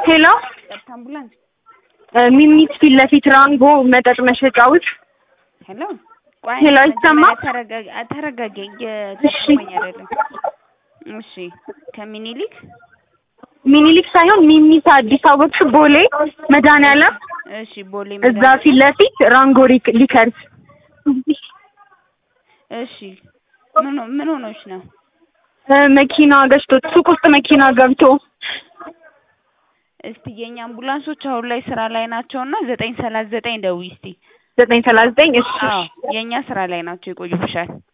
ሄሎ ቀጥታ አምቡላንስ ሚሚት ፊት ለፊት ራንጎ መጠጥ መሸጫ ውስጥ ሄሎ ቆይ ሄሎ፣ መጀመሪያ ይሰማል? ተረጋጊ ተረጋጊ እየተሰማኝ አይደለም እሺ ከሚኒሊክ ሚኒሊክ ሳይሆን ሚሚት አዲስ አበባ ቦሌ መድኃኒዓለም እሺ ቦሌ እዛ መድኃኒዓለም ፊት ለፊት ራንጎ ሪክ- ሊከርስ እሺ ምን ሆ- ምን ሆኖች ነው እ መኪና ገጭቶት ሱቅ ውስጥ መኪና ገብቶ እስቲ የኛ አምቡላንሶች አሁን ላይ ስራ ላይ ናቸውና ዘጠኝ ሰላሳ ዘጠኝ ደውዪ እስቲ ዘጠኝ ሰላሳ ዘጠኝ እሺ አዎ የእኛ ስራ ላይ ናቸው ይቆዩብሻል